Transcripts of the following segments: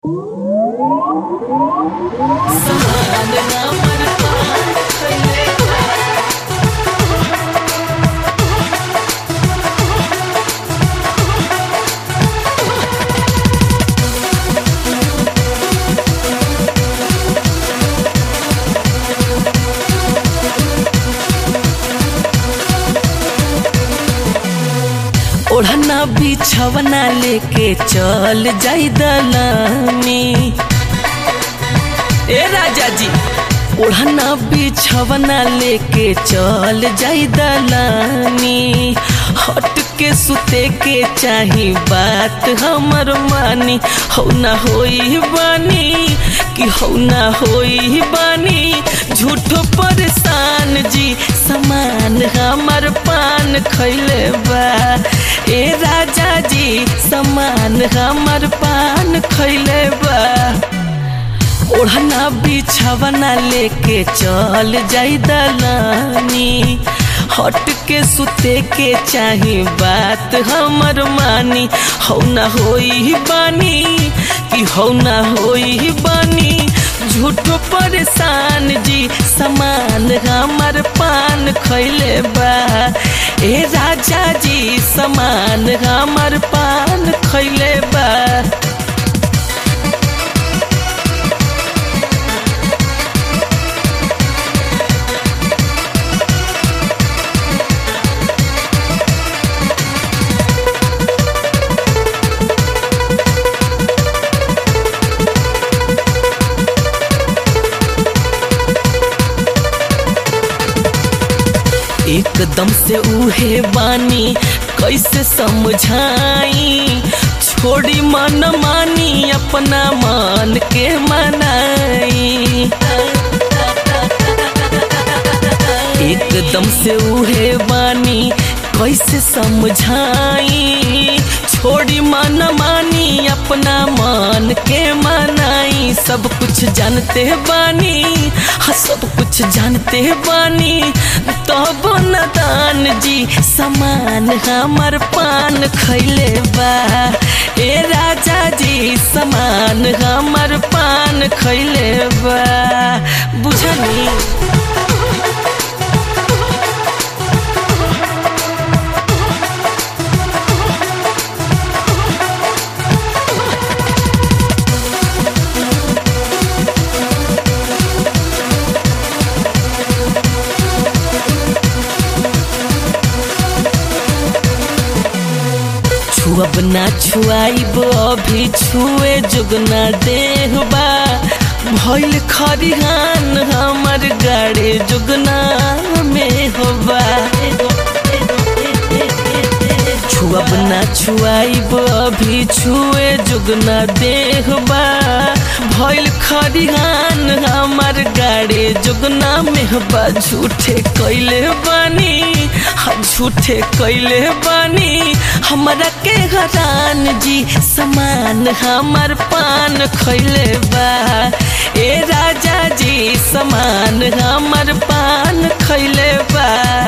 ओढ़ना बिछवना लेके चल जाई दलामी ए राजा जी ओढ़ना बिछवना लेके चल जाई दलानी हट के सुते के चाही बात हमर मानी हो ना होई बानी कि हो ना होई बानी झूठो परेशान जी समान हमर पान खैले बा ए राजा जी समान हमर पान खैले बा ओढ़ना बिछवना लेके चल जाई दलानी हट के सुते के चाही बात हमर मानी हो ना होई बानी कि हो ना होई बानी झूठो परेशान जी समान हमर पान खैले बा ए राजा जी समान हमर पान खैले बा एकदम से उहे बानी कैसे समझाई छोड़ी मन मानी अपना मन के मनाई एकदम से उहे बानी कैसे समझाई छोड़ी मन मानी अपना मन के मनाई सब कुछ जानते बानी हाँ सब कुछ जानते बानी तब तो नदान जी समान हमर पान खैले बा ए राजा जी समान हमर पान खैले बा बुझनी छुअब ना छुआइब अभी छुए जुगना देहबा भइल खरिहान हमर गाड़े जुगना में होबा छुअब ना छुआइब अभी छुए जुगना देहबा भइल खरिहान हमर गाड़े जुगना में होबा झूठे कैले बानी झूठे कैले बानी हमरा के हरान जी समान हमर पान खैले बा ए राजा जी समान हमर पान खैले बा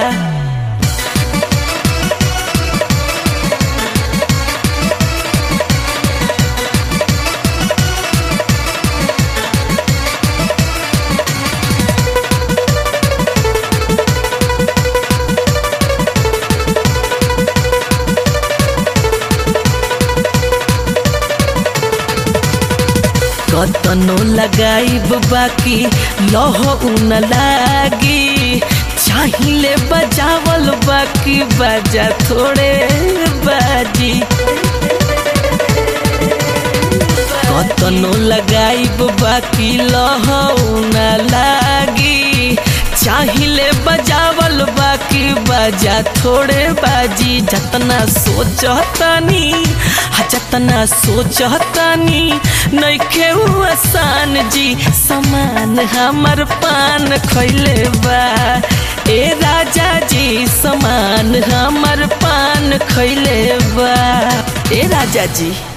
कतनो लगाइब बाकी लह उन लागी चाहिले बजावल बाकी बाजा थोड़े बाजी कतनो लगाइब बाकी लह उन लागी चाहिले बजावल बाकी बाजा थोड़े बाजी जतना सोचतानी जतना सोचतानी नइखे आसान जी समान हमर पान खैले बा ए राजा जी समान हमर पान खैले बा ए राजा जी